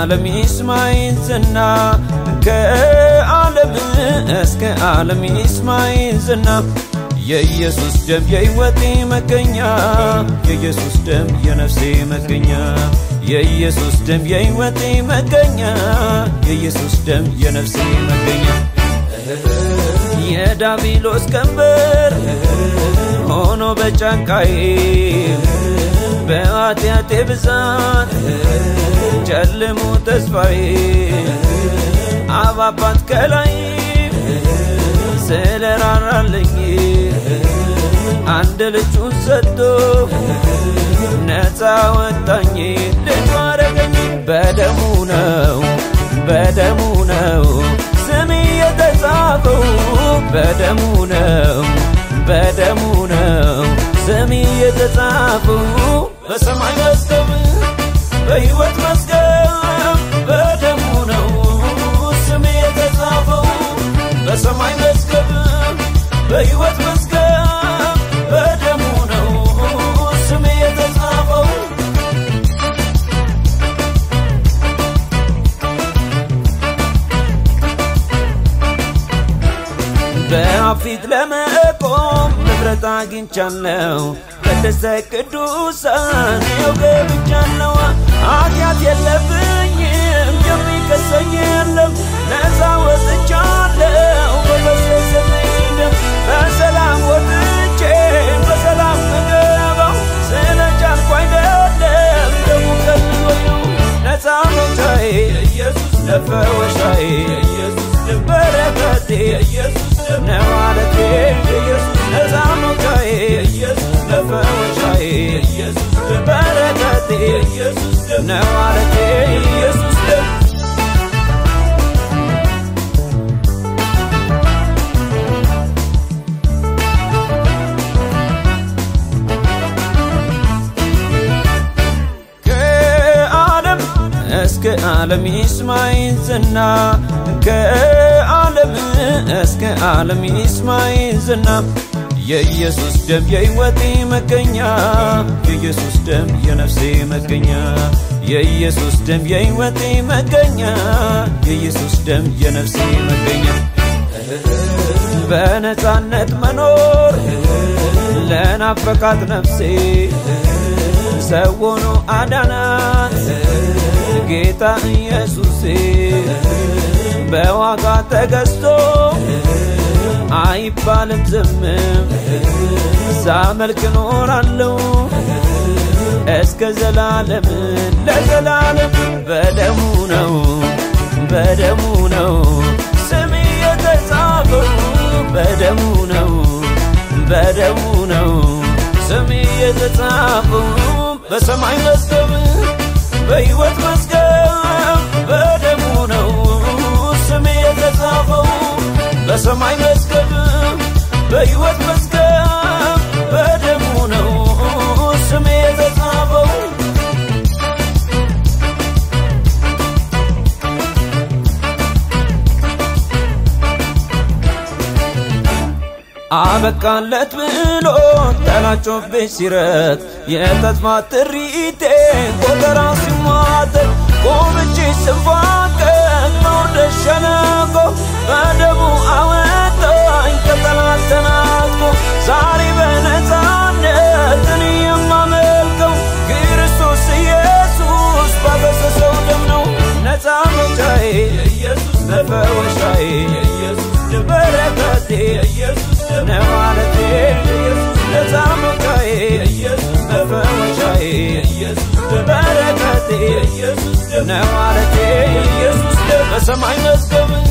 ዓለም ይስማይን ዝና ከዓለም እስከ ዓለም ይስማይን ዝና የኢየሱስ ደም የሕይወቴ መገኛ የኢየሱስ ደም የነፍሴ መገኛ የኢየሱስ ደም የሕይወቴ መገኛ የኢየሱስ ደም የነፍሴ መገኛ የዳቢሎስ ቀንበር ሆኖ በጫንቃዬ በኃጢአቴ ብዛት ጨልሞ ተስፋዬ አባባት ከላይ ስለራራልኝ አንድ ልጁን ሰጥቶ ነፃ ወጣኝ ልጁ አረገኝ በደሙ ነው በደሙ ነው ስሜ የተጻፈው በደሙ ነው በደሙ ነው ስሜ የተጻፈው በሰማይ መዝገብ በሕይወት መዝገብ በደሙ ነው ስሜ የተጻፈው በሰማይ መዝገብ በሕይወት መዝገብ በደሙ ነው ስሜ የተጻፈው በአብ ፊት ለመቆም ንብረት አግኝቻለሁ ቅድስተ ቅዱሳን ይኸው ገብቻለሁ ኃጢአት የለብኝም የሚከሰኝ የለም ነፃ ወጥቻለሁ በፈሰሰልኝ ደም በሰላም ወጥቼ በሰላም ምገባው ስለ ቻልኩ አይደለም ደሙ ከልሎኝ ነው ነፃ መውጫዬ ኢየሱስ ለፈወሻዬ ኢየሱስ በረከቴ ኢየሱስ ነው ማለቴ ኢየሱስ ነፃ መውጫዬ ኢየሱስ ለፈወሻዬ ኢየሱስ በረከቴ ኢየሱስ ነው ማለቴ ኢየሱስ ከዓለም እስከ ዓለም ይስማይን ዝና ከዓለም እስከ ዓለም ይስማይን ዝና የኢየሱስ ደም የሕይወቴ መገኛ የኢየሱስ ደም የነፍሴ መገኛ የኢየሱስ ደም የሕይወቴ መገኛ የኢየሱስ ደም የነፍሴ መገኛ በነፃነት መኖር ለናፈቃት ነፍሴ ሰው ሆኖ አዳናት ጌታ ኢየሱሴ በዋጋ ተገዝቶ አይባልም ዝምም ሳመልክ ኖራለሁ እስከ ዘላለም ለዘላለም በደሙ ነው በደሙ ነው ስሜ የተጻፈው በደሙ ነው በደሙ ነው ስሜ የተጻፈው በሰማይ መዝገብ በሕይወት መዝገብ በደሙ ነው ስሜ የተጻፈው በሰማይ መዝገብ በሕይወት መዝገብ በደሙ ነው ስሜ የተጻፈው አበቃለት ብሎ ጠላጮብኝ ሲረት የተስፋ ጥሪቴ ቆጠራ ሲሟጠጥ ቆምቼ ስንፋቀቅ መውረድ ሸለቆ በደሙ አወጣኝ ከጠላት ተናጥቆ ዛሬ በነፃነት እኔ የማመልከው ክርስቶስ ኢየሱስ ባፈሰሰው ደም ነው ነፃ መውጫዬ የኢየሱስ መፈወሻዬ የኢየሱስ በረከቴ የኢየሱስ ነው ማለቴ የኢየሱስ ነፃ መውጫዬ የኢየሱስ መፈወሻዬ የኢየሱስ በረከቴ የኢየሱስ ነው ማለቴ የኢየሱስ በሰማይ መዝገብ